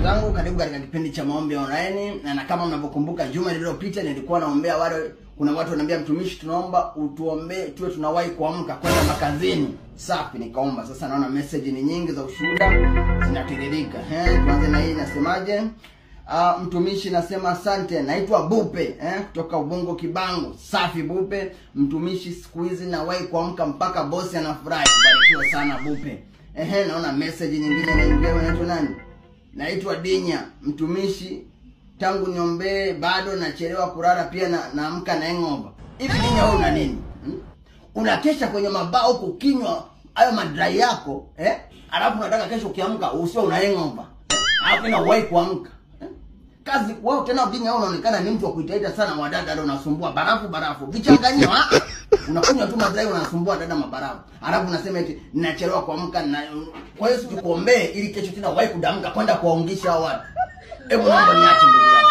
zangu, karibu katika kipindi cha maombi online. Na, na kama mnavyokumbuka juma lililopita nilikuwa naombea wale, kuna watu wananiambia mtumishi, tunaomba utuombee tuwe tunawahi kuamka kwenda makazini. Safi, nikaomba. Sasa naona message ni nyingi za ushuhuda zinatiririka. Eh, tuanze na hii nasemaje? Uh, mtumishi nasema asante, naitwa Bupe eh, kutoka Ubungo Kibango. Safi Bupe, mtumishi, siku hizi nawahi kuamka mpaka bosi anafurahi. Barikiwa sana Bupe. Ehe, naona message nyingine inaingia. Unaitwa nani? Naitwa Dinya, mtumishi, tangu niombee bado nachelewa kulala, pia na naamka na hangover. Hivi Dinya, wewe una nini hmm? Unakesha kwenye mabao huko kinywa hayo madrai yako eh? Alafu unataka kesho ukiamka usio una hangover eh? Alafu inawahi kuamka eh? Kazi wao tena Dinya, wewe unaonekana ni mtu wa kuitaita sana wadada, ndio unasumbua barafu barafu vichanganyio ah unakunywa tu madrai unasumbua dada mabarafu, alafu unasema eti ninachelewa kuamka na kwa hiyo sikuombee ili kesho tena wahi kudamka kwenda kuwaungisha hao watu. Hebu naomba niache ndugu yangu.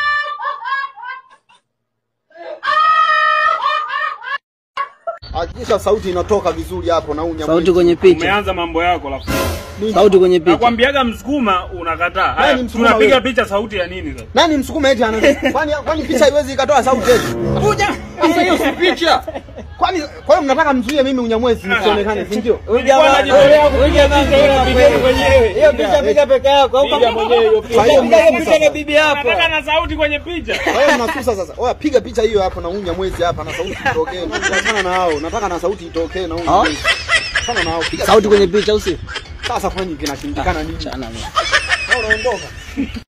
Hakikisha sauti inatoka vizuri hapo na unya. Sauti kwenye picha. Umeanza mambo yako la Sauti kwenye picha. Nakwambiaga Msukuma unakataa. Haya, Nani Msukuma tunapiga wewe? picha sauti ya nini sasa? Nani msukuma eti ana? Kwani kwani picha haiwezi ikatoa sauti eti? Kuja. Sasa hiyo si picha. Kwani kwa hiyo mnataka mzuie mimi unyamwezi nisionekane, si ndio? Huyu jamaa Unajitolea huyu jamaa kaona Piga mwenyewe. Hiyo picha piga peke yako. Au Piga kama mwenyewe hiyo picha. Kwa hiyo piga hiyo mnakusa picha na sasa. bibi hapo. Nataka na sauti kwenye picha. Kwa hiyo mnakusa sasa. Oya piga picha hiyo hapo na unya mwezi hapa na sauti itokee. Achana na hao. Nataka na sauti itokee na unya Ah? mwezi. Achana na hao. Piga Sauti kwenye picha au si? Sasa kwani kinashindikana nini? Chana mimi. Unaondoka.